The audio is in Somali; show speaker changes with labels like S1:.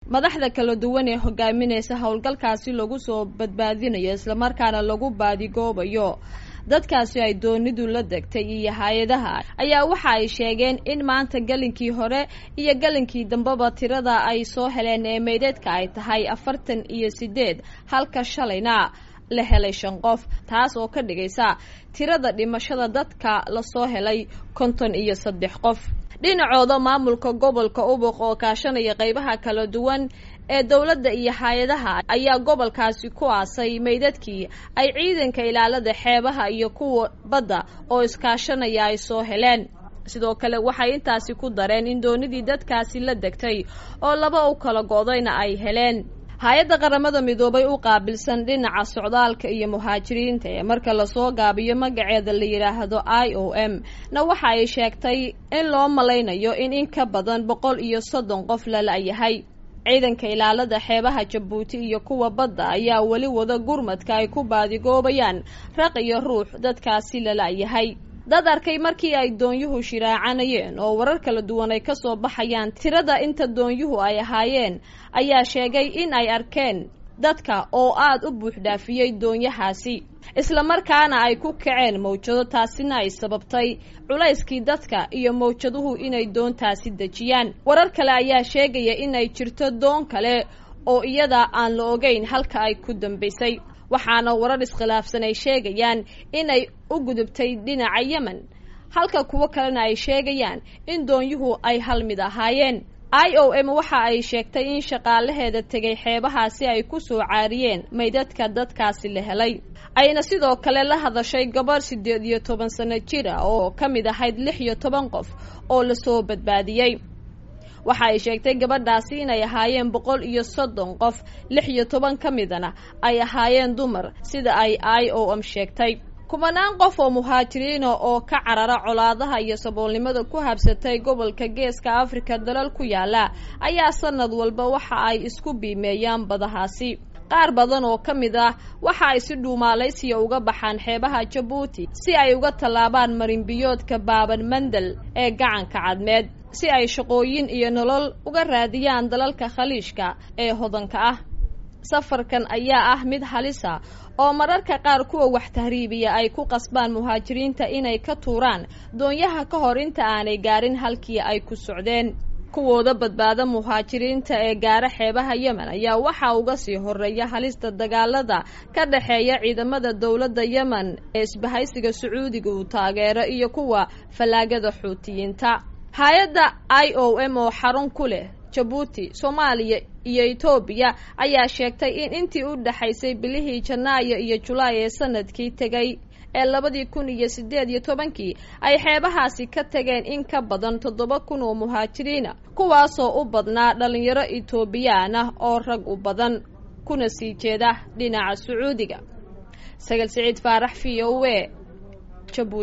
S1: madaxda kala duwan ee hogaaminaysa howlgalkaasi lagu soo badbaadinayo islamarkaana lagu baadigoobayo dadkaasi ay doonidu la degtay iyo hay-adaha ayaa waxa ay sheegeen in maanta gelinkii hore iyo gelinkii dambeba tirada ay soo heleen ee meydheedka ay tahay afartan iyo sideed halka shalayna la helay shan qof taas oo ka dhigaysa tirada dhimashada dadka lasoo helay konton iyo saddex qof dhinacooda maamulka gobolka ubuq oo kaashanaya qeybaha kala duwan ee dowladda iyo hay-adaha ayaa gobolkaasi ku aasay meydadkii ay ciidanka ilaalada xeebaha iyo kuwa badda oo iskaashanaya ay soo heleen sidoo kale waxay intaasi ku dareen in doonidii dadkaasi la degtay oo laba u kala go-dayna ay heleen hay-adda qaramada midoobay u qaabilsan dhinaca socdaalka iyo muhaajiriinta ee marka lasoo gaabiyo magaceeda la yidhaahdo i o m na waxa ay sheegtay in loo malaynayo in in ka badan boqol iyo soddon qof lala-yahay ciidanka ilaalada xeebaha jabuuti iyo kuwa badda ayaa weli wada gurmadka ay ku baadigoobayaan raq iyo ruux dadkaasi lala-yahay dad arkay markii ay doonyuhu shiraacanayeen oo warar kala duwan ay ka soo baxayaan tirada inta doonyuhu ay ahaayeen ayaa sheegay in ay arkeen dadka oo aada u buuxdhaafiyey doonyahaasi islamarkaana ay ku kaceen mawjado taasina ay sababtay culayskii dadka iyo mawjaduhu inay doontaasi dejiyaan warar kale ayaa sheegaya in ay jirto doon kale oo iyada aan la ogeyn halka ay ku dambaysay waxaana warar iskhilaafsan ay sheegayaan inay u gudubtay dhinaca yemen halka kuwo kalena ay sheegayaan in doonyuhu ay hal mid ahaayeen i o m waxa ay sheegtay in shaqaalaheeda tegay xeebahaasi ay ku soo caariyeen maydadka dadkaasi la helay ayna sidoo kale la hadashay gabarh siddeed iyo toban sano jir ah oo ka mid ahayd lix iyo toban qof oo lasoo badbaadiyey waxa ay sheegtay gabadhaasi inay ahaayeen boqol iyo soddon qof lix iyo toban ka midana ay ahaayeen dumar sida ay i o m sheegtay kubanaan qof oo muhaajiriina oo ka carara colaadaha iyo saboolnimada ku habsatay gobolka geeska afrika dalal ku yaala ayaa sanad walba waxa ay isku biimeeyaan badahaasi qaar badan oo ka mid ah waxa ay si dhuumaalaysiya uga baxaan xeebaha jabuuti si ay uga tallaabaan marinbiyoodka baaban mandel ee gacanka cadmeed si ay shaqooyin iyo nolol uga raadiyaan dalalka khaliishka ee hodanka ah safarkan ayaa ah mid halisa oo mararka qaar kuwa wax tahriibiya ay ku qasbaan muhaajiriinta inay ka tuuraan doonyaha ka hor inta aanay gaarin halkii ay ku socdeen kuwooda badbaada muhaajiriinta ee gaara xeebaha yemen ayaa waxaa uga sii horeeya halista dagaalada ka dhexeeya ciidamada dowladda yemen ee isbahaysiga sacuudiga uu taageero iyo kuwa fallaagada xuutiyiinta hay-adda i o m oo xarun ku leh jabuuti soomaaliya iyo etoobiya ayaa sheegtay in intii u dhexaysay bilihii janaayo iyo julaay ee sanadkii tegay ee labadii kun iyo siddeed iyo tobankii ay xeebahaasi ka tageen in ka badan toddoba kun oo muhaajiriina kuwaasoo u badnaa dhallinyaro etoobiyaan ah oo rag u badan kuna sii jeeda dhinaca sacuudiga sagal siciid faarax v o e jabuuti